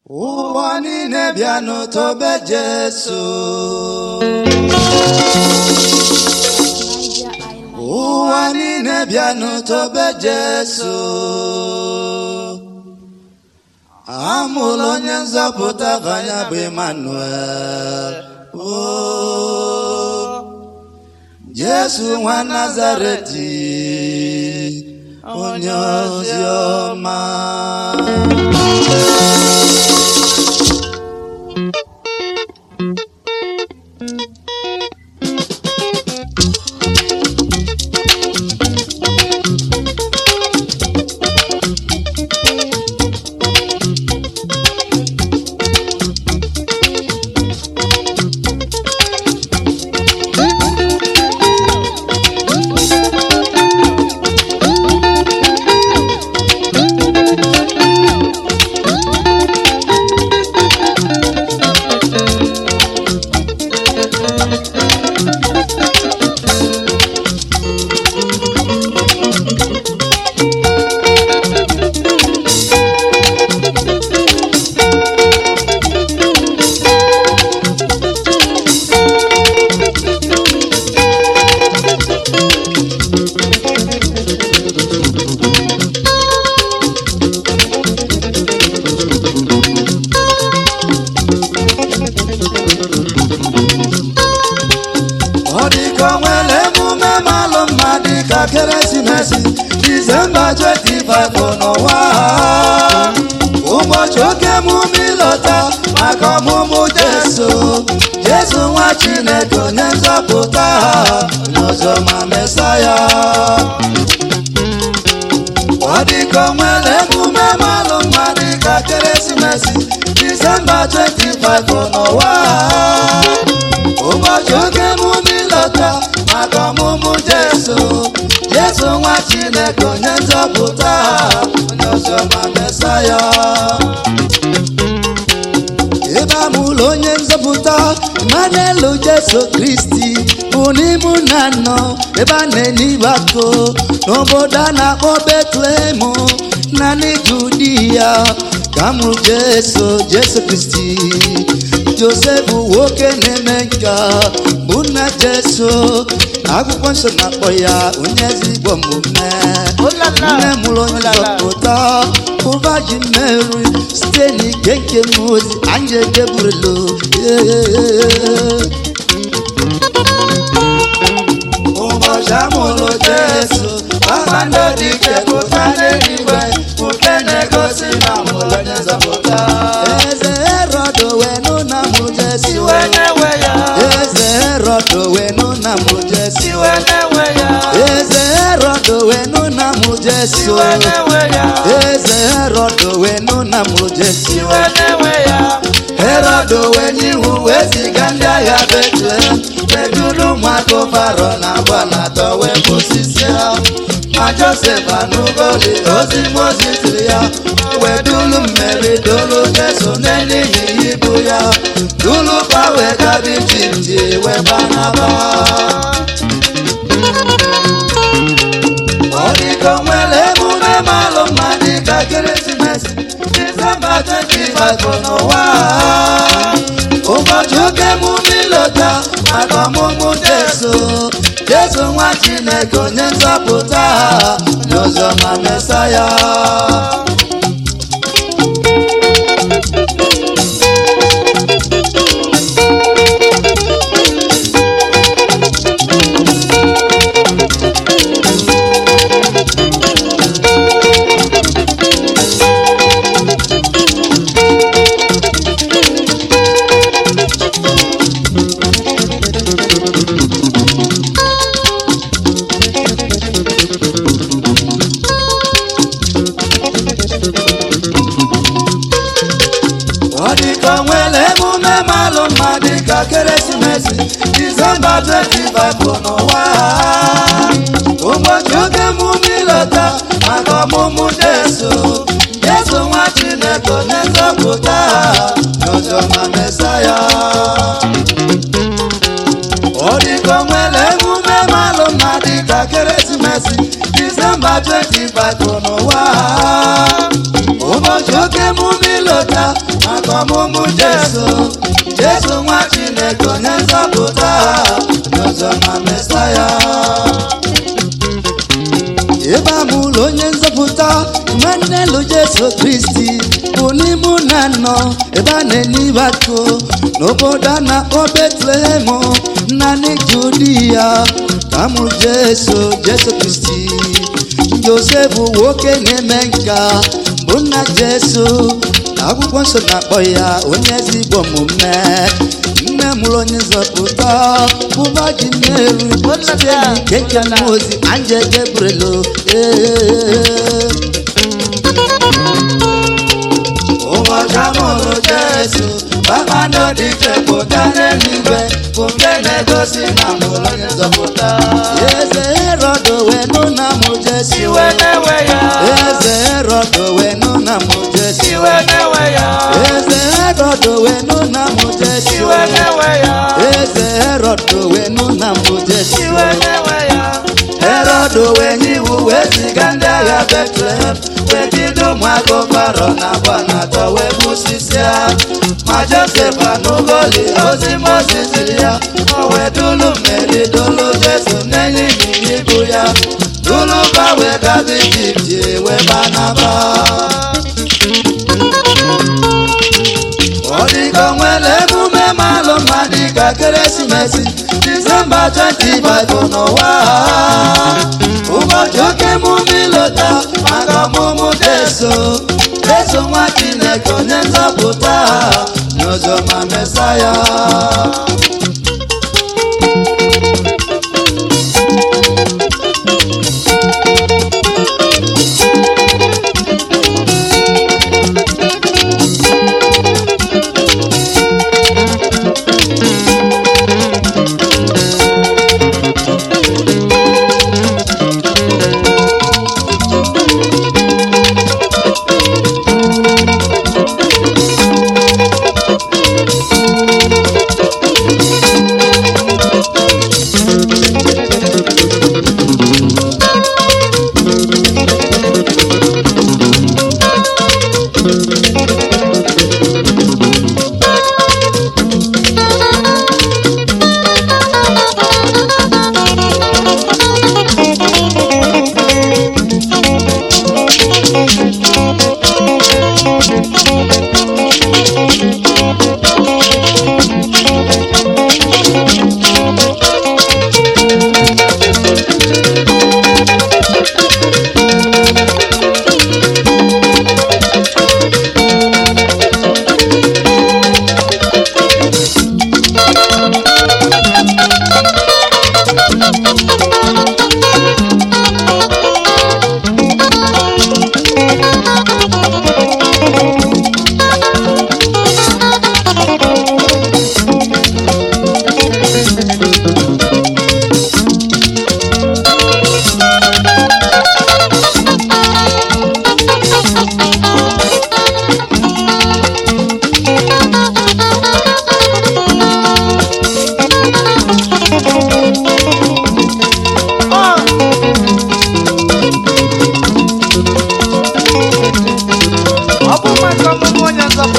ụwa niile bịa n'ụtọbe Jesu Niger Island. ụwa niile bịa n'ụtọbe Jesu amụla onye nzọpụta ka ya bụ Emmanuel o Jesu nwa Nazareti onye ozi ọma ọ dịka o nwere emume malụ mma dịka keresimesi disemba 25 bụ n'ụwa ụbọchị oke emume ịlọta maka ọmụmụ jesu jesu nwa chineke onye nzọpụta n'ụzọma mesaya ọ dịka o nwere emume malụ mma dịka keresimesi disemba 25 bụ n'ụwa ụbọchị oge emume ịlọta maka ọmụmụ jesu jesu nwa chineke onye nzọpụta onye ọzọma mesaya ebe amụlụ onye nzọpụta manelu jesu kristi bụ n'ime na nọ ebe a na-enye ịgbako n'obodo a na-akpọ betlehem naanị judi ya ka mụrụ jesu jesu kristi josef nwoke na-eme nka bụ nna jesu akwụkwọ nsọ na-akpọ ya onye ezigbo omume nne mụrụ onye nzọpụta bụ Virgin Mary site n'ike nke mmụọ ozi anyị ejeburelo ụbọchị amụrụ jesu kpakpando dị ike pụta n'eluigwe nke na-egosi na mụrụ onye nzọpụta eze herod wee nụ na mụrụ jesu eze herod wee nụ na mụrụ jesu eze herod wee nụ na mụrụ jesu eze herod wee nụ na mụrụ jesu herod wee n'ihu wee ziga ndị agha betlehem beduru ụmụaka faro na agbala atọ wee bụsisi ha ma josef anụgoli ozi mozi ziri ya wee dulu mmeri dolu jesu n'elihi ibu ya dulu pa wee gabi jiji wee gbanaba ọ dịka o nwere emume malụ mma dịka ekeresimesi disemba 25 bụ n'ụwa ụbọchị oke emume ịlọta maka ọmụmụ jesu jesu nwa chineke onye nzọpụta n'ụzọma mesaya ọ dịka o nwere emume malụ mma dịka keresimesi disemba 25 bụ n'ụwa ụbọchị oge emume ịlọta maka ọmụmụ jesu jesu nwa chineke onye nzọpụta n'ụzọma mesaya ọ dịka o nwere emume malụ mma dịka keresimesi disemba 25 bụ n'ụwa ụbọchị oke emume ilota maka ọmụmụ jesu jesu nwa chineke onye nzọpụta n'ụzọ na mesaya ebe a mụrụ onye nzọpụta nwanne lụ jesu kristi bụ n'ime na nọ ebe a na-enye ibe akụ n'obodo a na-akpọ betlehem naanị judi ya ka mụrụ jesu jesu kristi josef nwoke na-eme nka bụ nna jesu akwụkwọ nsọ na-akpọ ya onye ezigbo omume nne mụrụ onye nzọpụta bụ maji mmeri site n'ike nke mmụọ ozi anje gebrelo ụbọchị amụrụ jesu kpakpando dị iche pụta n'eluigwe bụ nke na-egosi na mụrụ onye nzọpụta eze herọd wee nụ na mụ jesu iwe na-ewe ya eze herọd wee nụ na mụ jesu iwe na-ewe ya eze herọd wee nụ na mụ jesu iwe na-ewe ya eze herọd wee nụ na mụ jesu iwe na-ewe ya herọd wee nye iwu wee ziga ndị agha betlehem wee jide ụmụaka ụkwarọ na agba na atọ wee gbusisia ma josef anụgoli ozi moses ziri ya o wee dulu mmeri dolu jesu n'enye ịnyịnya ibu ya dulu ba wee gaba ijipt wee banaba ọ dịka o nwere emume malụ mma dịka ekeresimesi disemba 25 n'ụwa ụbọchị oke emume ịlọta maka ọmụmụ jesu jesu nwa chineke onye nzọpụta n'ụzọ ma mesaya ọ bụ maka ọmụmụ onye nzọpụta